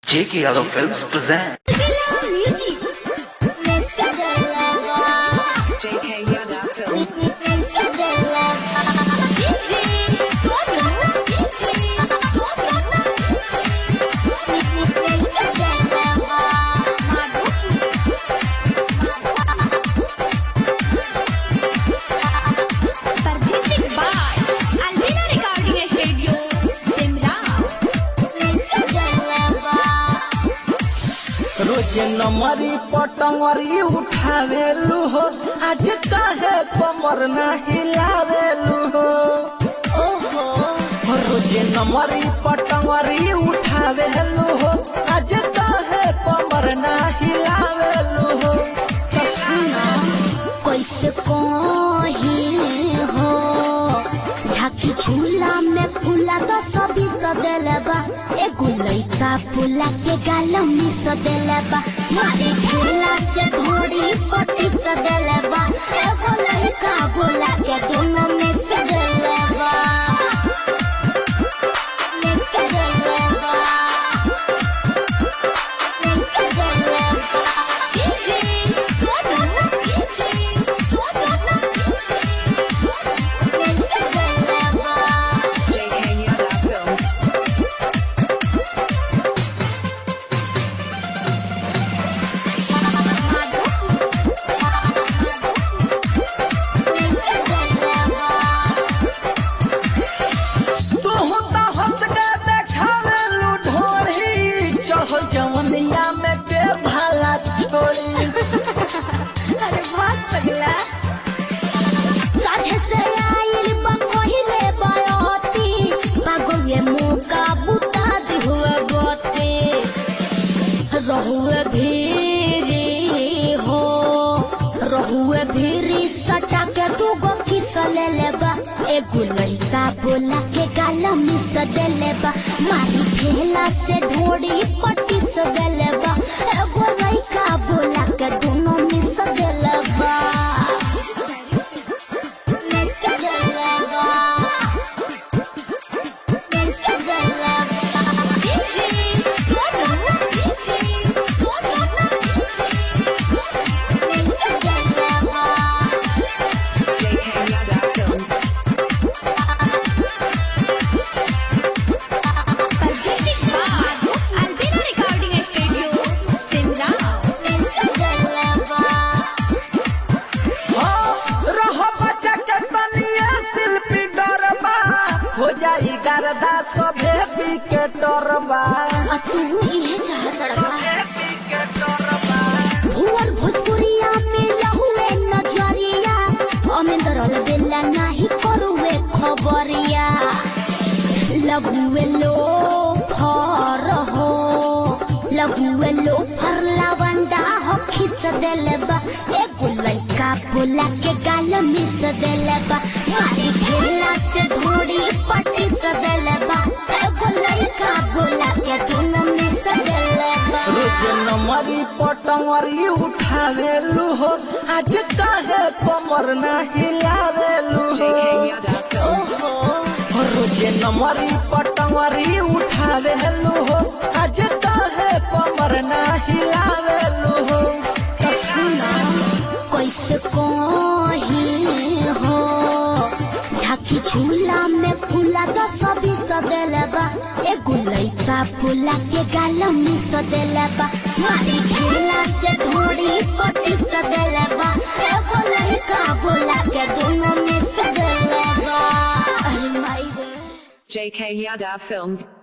J.K. Yadav Films present. JK Yada Films. Presented by Alvina Recording Studio, Simrao. रोज नमरी पटंगरी उठावेलू हो आज काहे कमर ना हिलावेलू हो रोज नमरी पटंगरी उठावेलू हो आज काहे कमर ना हिलावेलू हो तो सुना कैसे कही हो झाकी झूला में फूला तो सभी सदेले बा एगो लइका फूला के गाल में सदेले बा मारी झूला से घोड़ी पट्टी सदेले बा एगो लइका फूला के दोनों में सदेले बा में सदेले बा में सदेले बा DJ Swadana, DJ Swadana, में सदेले बा JK Yada Films. तू तो हंस के देखावेलू ढोरी चढ़ जवनिया में के भाला छोड़ी अरे बहुत पगला साझे से आइल बा पहिले बयती बागोए मौका बुता दी हुए बते रहुए भीरी हो रहुए भीरी सटा के तू गो किस ले लेबा एगो लइका बोला के गाल मिस दे लेबा मारी ठेला से ढोड़ी पट्टी से दे लेबा एगो लइका बोला के दोनों मिस दे लेबा मिस दे लेबा मिस दे लेबा DJ Swadana, DJ Swadana, miss दे लेबा JK Yada Films. presented by Alvina Recording Studio, Simrao. Miss दे लेबा रह बच्चा के तनिए शिल्पी डरबा हो जाई गर्दा सभे पीके डरबा आ तू इहे चाहत लड़का भुवर भोजपुरिया में लहुए नजरिया अमेंदर बेला नाही करुवे खबरिया लଗୁए लो फर हो लଗୁए लो फर लावंडा हो खिस देले बा एगो लइका बोला के गाल मिस देले बा मारी खेला से ढोड़ी पट्टी से देले बा एगो लइका बोला के दोनों मिस देले बा रोज नमरी पटंगरी उठावेलू हो आज काहे कमर ना हिलावेलू हो JK Yada Films. ओहो रोज नमरी पटंगरी उठावेलू हो आज काहे कमर ना हिलावेलू हो तो सुना कैसे कही हो झाकी झूला में फूला तो सभी सदेले बा एगो लइका फूला के गाल में सदेले बा मारी झूला से ढोड़ी पट्टी सदेले बा एगो लइका फूला के दोनों में सदेले बा अरे माई रे JK Yada Films.